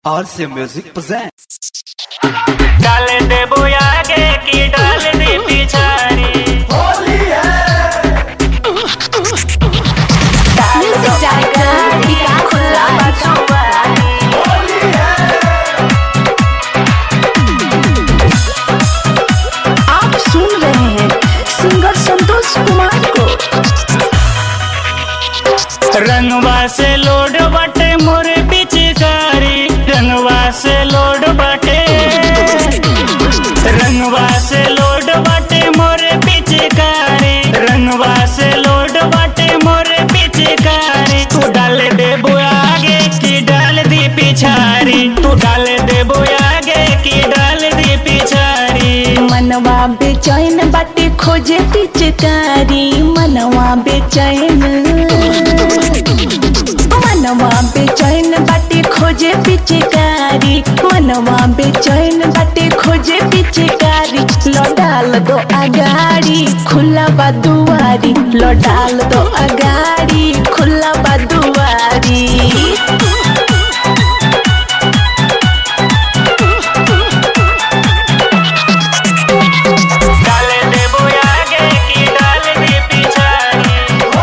RC Music presents. डाल दे आगे की डाल दे पिछाड़ी Music director विकास राज आप सुन रहे हैं सिंगर संतोष कुमार को रंगवा से लोड बटे मोरे पिचकारी रंगवा से लोड बटे रंगवा से लोड बटे मोरे पिचकारी रंगवा से लोड बटे मोरे पिचकारी तू डाल दे आगे की डाल दी पिछाड़ी तू डाल दे आगे की डाल दी पिछाड़ी मनवा बेचैन बाटे खोजे पिचकारी मनवा बेचैन मनवा बेचैन बाटे खोजे पिचकारी मनवा बेचैन बाटे खोजे पिचकारी लौटाल दो अगाड़ी खुला बा दुआरी लौटाल दो अगाड़ी खुला बा दुआरी डाल दे आगे की डाल दी पिछाड़ी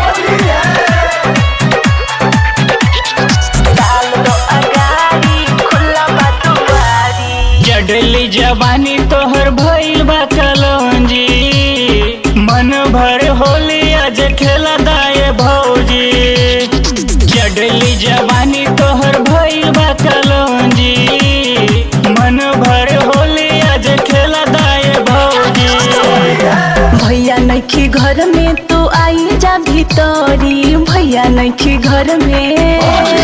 डाल दो अगाड़ी खुला बा दुआरी जडली जवानी तोहर भइल बा कलौंजी मन भर होली आज खेला दाए भौजी जडली जवानी तोहर भइल बा कलौंजी मन भर होली आज खेला दाए भौजी भैया नैखी घर में तू आई जा भीतरी भैया नैखी घर में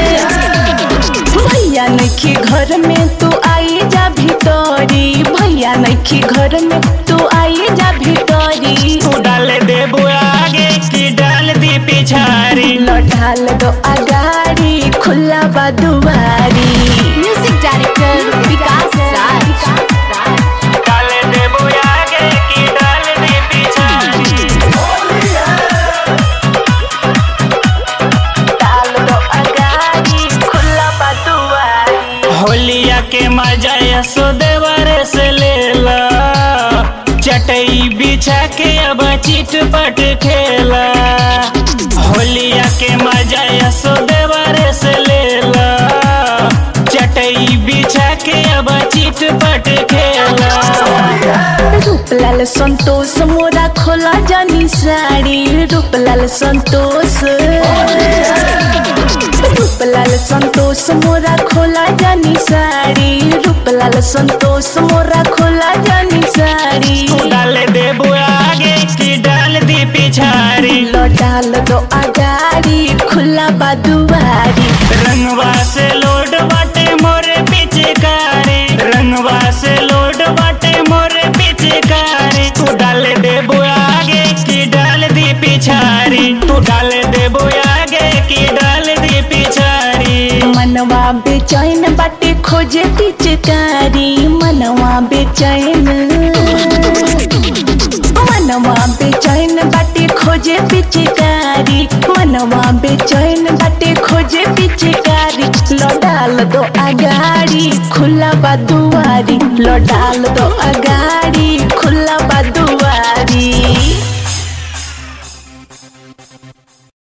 भैया नैखी घर में तू आई जा भीतरी भैया नैखी घर में तू आई जा भीतरी तू डाल दे आगे की डाल दी पिछाड़ी लौटाल दो अगाड़ी खुला बा दुआरी म्यूजिक डायरेक्टर विकास राज डाल दे आगे की डाल दी पिछाड़ी डाल दो अगाड़ी खुला बा दुआरी होलिया के मजा यशोदेवर से लेला चटई बिछा के अब चिट पट खेला होलिया के मजा यशोदेवर से लेला चटई बिछा के अब चिट पट खेला रूपलाल संतोष मोरा खोला जानी साड़ी रूपलाल संतोष रूपलाल संतोष मोरा खोला जानी साड़ी रूपलाल संतोष मोरा खोला जानी साड़ी तू डाल दे आगे की डाल दी पिछाड़ी लौटाल दो अगाड़ी खुला बा दुआरी रंगवा से लोड बाटे मोरे पिचकारी रंगवा से लोड बाटे मोरे पिचकारी तू डाल दे आगे की डाल दी पिछाड़ी तू डाल दे आगे की डाल दी पिछाड़ी मनवा बेचैन बाटे खोजे पिचकारी मनवा बेचैन मनवा बेचैन बाटे खोजे पिचकारी मनवा बेचैन बाटे खोजे पिचकारी लौटाल दो अगाड़ी खुला बा दुआरी लौटाल दो अगाड़ी खुला बा दुआरी